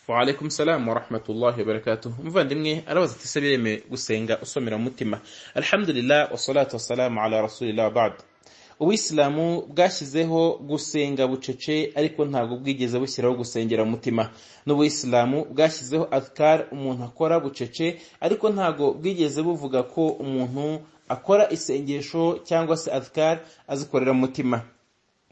waalaikum salamu warahmatullahi wabarakatuh umuvandimwe arabaza ati ese biremewe gusenga usomera mu mutima alhamdulillah wasalatu wasalamu ala rasulillah bad ubuyisilamu bwashyizeho gusenga bucece ariko ntabwo bwigeze bushyiraho gusengera mu mutima n'ubuyisilamu bwashyizeho adkar umuntu akora bucece ariko ntabwo bwigeze buvuga ko umuntu akora isengesho cyangwa se adkar azikorera mu mutima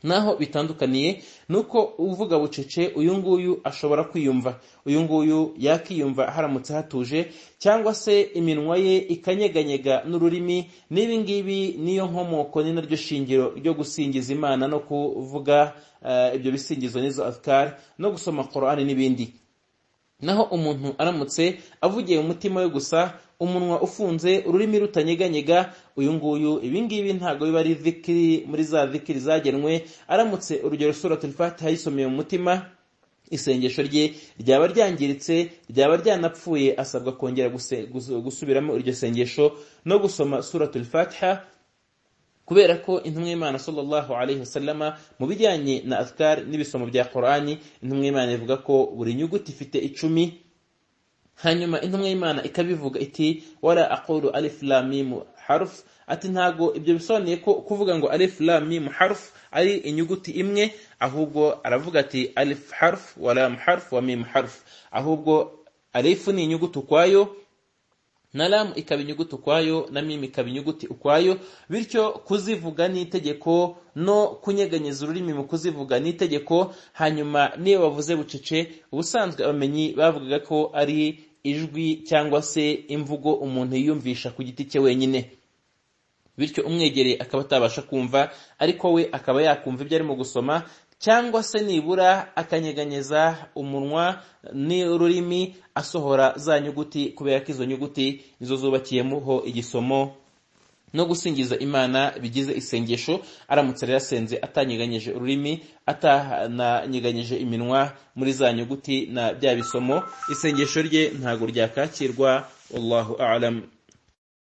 naho bitandukaniye nuko uvuga bucece uyu nguyu ashobora kwiyumva uyu nguyu yakiyumva haramutse hatuje cyangwa se iminwa ye ikanyeganyega n'ururimi n'ibi ngibi niyo nkomoko ni naryo shingiro ryo gusingiza imana no kuvuga ibyo bisingizo n'izo adkar no gusoma korani n'ibindi naho umuntu aramutse avugiye mu mutima we gusa umunwa ufunze ururimi rutanyeganyega uyu nguyu ibi ngibi ntabwo biba ari zikiri muri za zikiri zagenwe aramutse urugero suratul fatiha yisomeye mu mutima isengesho rye ryaba ryangiritse ryaba ryanapfuye asabwa kongera gusubiramo iryo sengesho no gusoma suratul fatiha kubera ko intumwa y'imana sallallahu alaihi wasallama mu bijyanye na azkar n'ibisomo bya korani intumwa y'imana ivuga ko buri nyuguti ifite icumi hanyuma intumwa y'imana ikabivuga iti wala aqulu alif lam mim harf ati ntago ibyo bisobanuye ko kuvuga ngo alif lam mim harf ari inyuguti imwe ahubwo aravuga ati alif harf wa lam harf wa mim harf ahubwo alif ni inyuguti ukwayo na lamu ikaba inyuguti ukwayo na mimi ikaba inyuguti ukwayo bityo kuzivuga ni itegeko no kunyeganyeza ururimi mu kuzivuga ni itegeko hanyuma niyo bavuze bucece ubusanzwe abamenyi bavugaga ko ari ijwi cyangwa se imvugo umuntu yiyumvisha ku giti cye wenyine bityo umwegereye akaba atabasha kumva ariko we akaba yakumva ibyo arimo gusoma cyangwa se nibura akanyeganyeza umunwa n'ururimi asohora za nyuguti kubera ko izo nyuguti nizo zubakiyemo igisomo no gusingiza imana bigize isengesho aramutse rero asenze atanyeganyeje ururimi atananyeganyije iminwa muri za nyuguti na bya bisomo isengesho rye ntabwo ryakakirwa wallahu alam